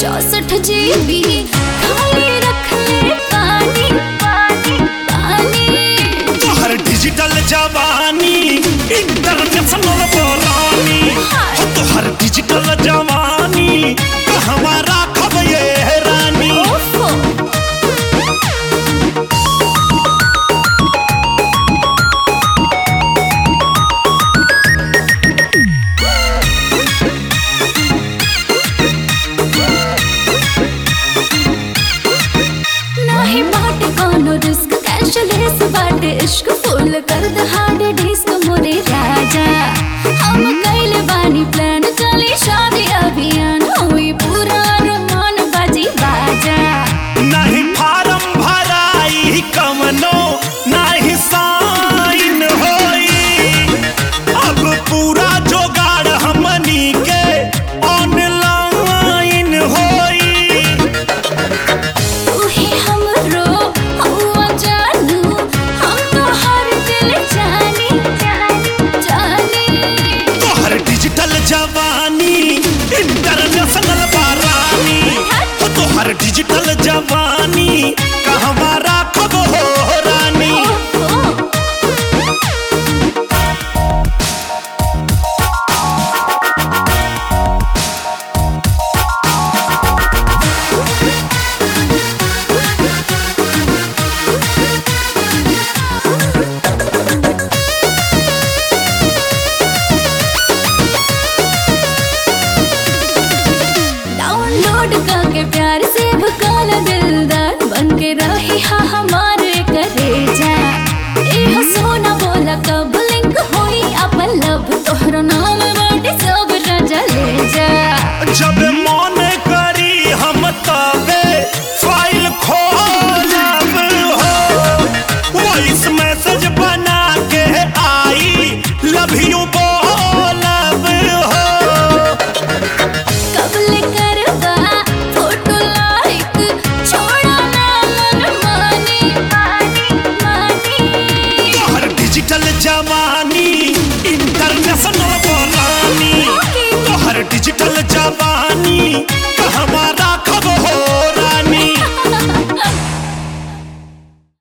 चौसठ जीबी खाली रख ले पानी पानी पानी तोहर डिजिटल जवानी इंटरनेशनल बोलानी हो तोहर डिजिटल जवानी कहवा राखब ये रानी ओफो नाही बाटे कोनो रिस्क कैशलेस बाटे इश्क फुल कर द हार्ड डिस्क मोरे राजा हम कैले बानी प्लान चली शादी अभियान हुई पूरा रमान बाजी बाजा नहीं फार्म भराई कमनो नहीं साइन होई अब पूरा जोगाड़ हमनी के ऑनलाइन होई तू ही हमरो हुआ जानू हम तो हर दिल जानी जानी जानी तोहर डिजिटल जवानी इंटरनेशनल बारानी हो तोहर डिजिटल जवानी कहवा राखब हो रानी ओफो डाउनलोड करके प्यार से भकाला दिलदार बन के रही हा हमारे करे जा ए सोना बोला कब लिंक होई अपन लब तोहरा नाम बाटे सब राजा ले जा जब मन करी हम तबे